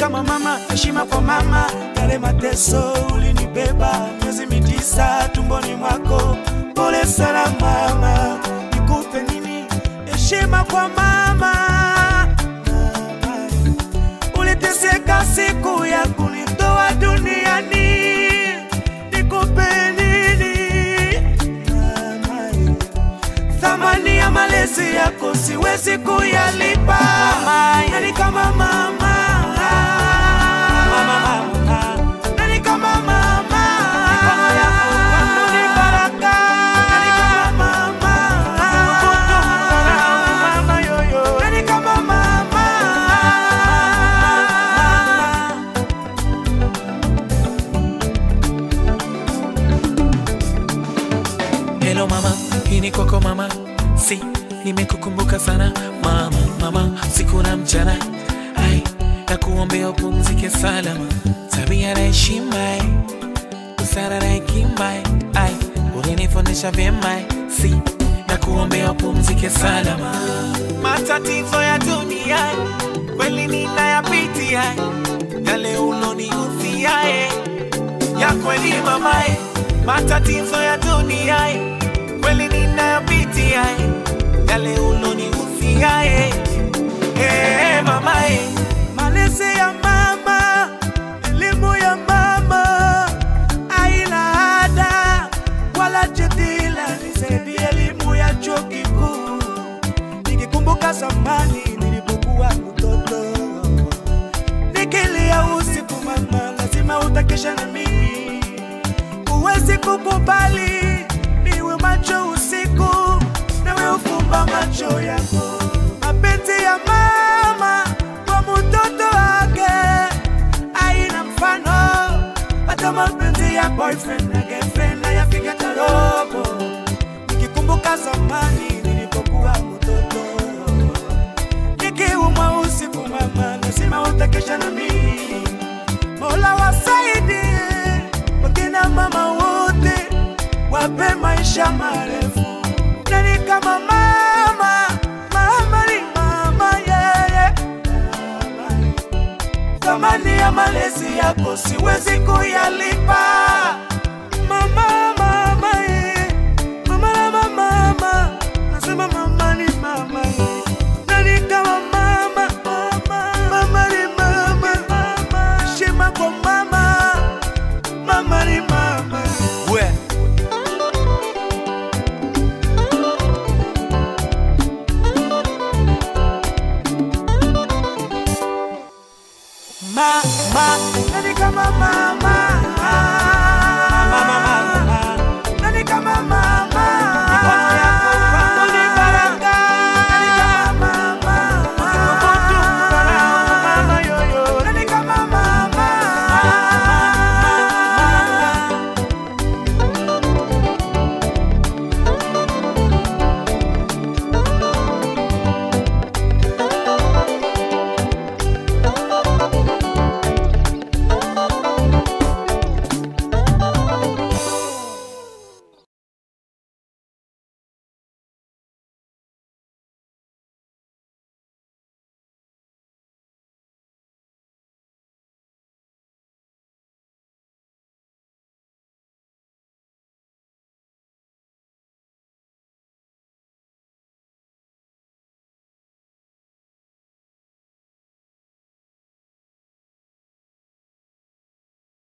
kama mama, heshima kwa mama. Yale mateso ulinibeba miezi mitisa tumboni mwako, pole sana mama. Nikupe nini? Heshima kwa mama. Mama, uliteseka siku ya kunitoa duniani, nikupe nini? Mama, thamani ya malezi yako siwezi kuyalipa. Nani kama mama? Mama, mama. Nani kama mama? Mikono yako kwangu ni baraka. Nani kama mama? Kutu mkarau, mama yoyo. Nani kama mama? Hello mama, hii ni kwako mama, si nimekukumbuka sana mama, mama siku na mchana, ai na kuombea upumzike salama, tabia na heshima, ai, busara na hekima, ai ulinifundisha vyema, ai, si na kuombea upumzike salama. Matatizo ya dunia kweli ninayapitia, yale ulonihusia eh ya kweli mamae, matatizo ya dunia eh, kweli ninayopitia eh, yale ulonihusia eh, eh, mamae, Malezi ya mama, elimu ya mama, haina ada wala jadila. Nisaidie elimu ya chuo kikuu, nikikumbuka zamani nilipokuwa mtoto, nikilia usiku mama, lazima utakesha na mimi, huwezi kukubali niwe macho usiku, nawe ufumba macho yako. Mapenzi ya mama kwa mtoto wake haina mfano, hata mapenzi ya boyfriend na girlfriend hayafika hata robo. Nikikumbuka zamani nilipokuwa mtoto, nikiumwa usiku mama, lazima utakesha na mimi. Mola wasaidie wakina mama wote, wape maisha marefu. Nani kama mama? Mama ni mama, yeye thamani ya malezi yako siwezi kuyalipa. Mama, mama, eh. mama, mama, mama, nasema mama ni mama, eh. nani kama mama? Mama, mama ni mama, mama, heshima kwa mama, mama ni mama. we Mama, nani kama mama?